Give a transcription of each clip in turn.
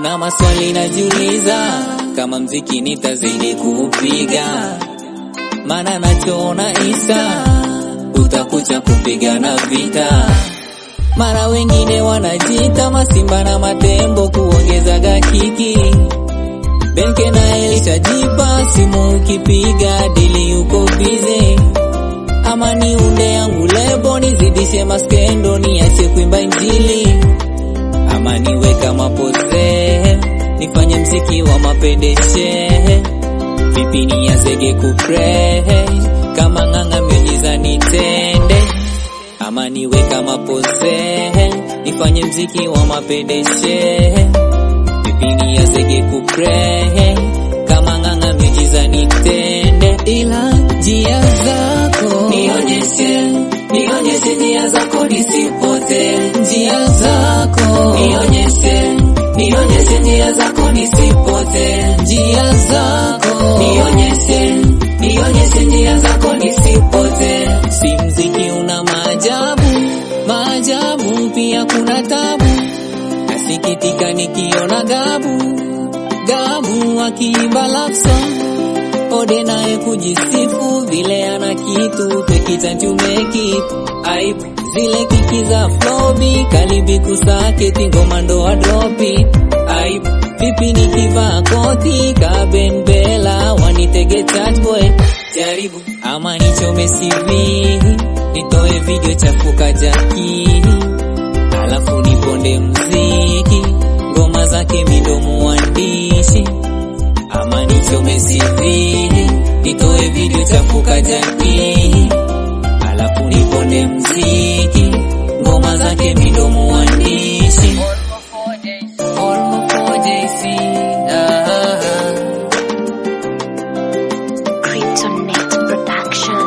kuna maswali najiuliza, kama mziki nitazidi kupiga, maana nachoona Isa utakuja kupigana vita. Mara wengine wanajita masimba na matembo kuongezaga kiki Benke na elishajipa simu ukipiga dili yuko bize, ama niunde yangu lebo nizidishe maskendo niache kuimba injili, ama niwe kama pose nifanye mziki wa mapedeshe, vipi nianzege kupre kama ng'ang'a miujiza nitende, ama niwe kama pose nifanye mziki wa mapedeshe vipi nianzege kupre kama ng'ang'a miujiza nitende, ila njia zako nionyeshe, nionyeshe njia zako nisipote, njia zako nionyeshe, nionyeshe njia zako nisipote, njia zako nionyeshe, nionyeshe njia zako nisipote. Si mziki una maajabu, maajabu pia kuna tabu nasikitika nikiona Gabu Gabu akiimba love song, Ode naye kujisifu vile ana kitu pekita tumeki aip zile kiki za flobi kalibi kusaketi ngoma ndo adropi aip vipi nikivaa koti kaben bela wanitege chat boy jaribu ama nichome CV nitoe video chafuka jaki alafu niponde mziki ngoma zake midomo wandishi ama nichome CV nitoe video chafuka jaki alafu niponde mziki ngoma zake midomo wandishi All for JC, ah, ah, ah. Kryptonite Production.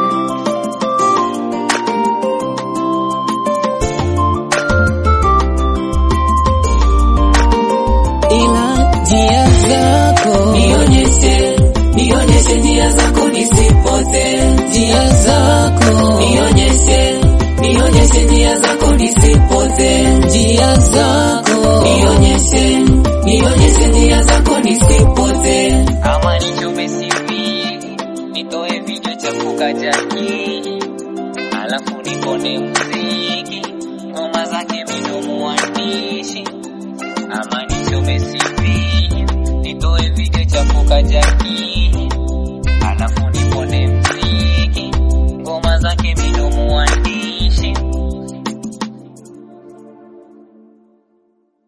ila njia zako nionyeshe, nionyeshe njia zako nisipote, njia zako nionyeshe, nionyeshe njia zako nisipote, njia zako nionyeshe, nionyeshe njia zako nisipote. Kama nichome CV, nitoe video chafuka jaki, alafu nipone muziki, ngoma zake midomo wandishi ama nichome CV nitoe video chafuka jaki alafu nipone mziki ngoma zake midomo wandi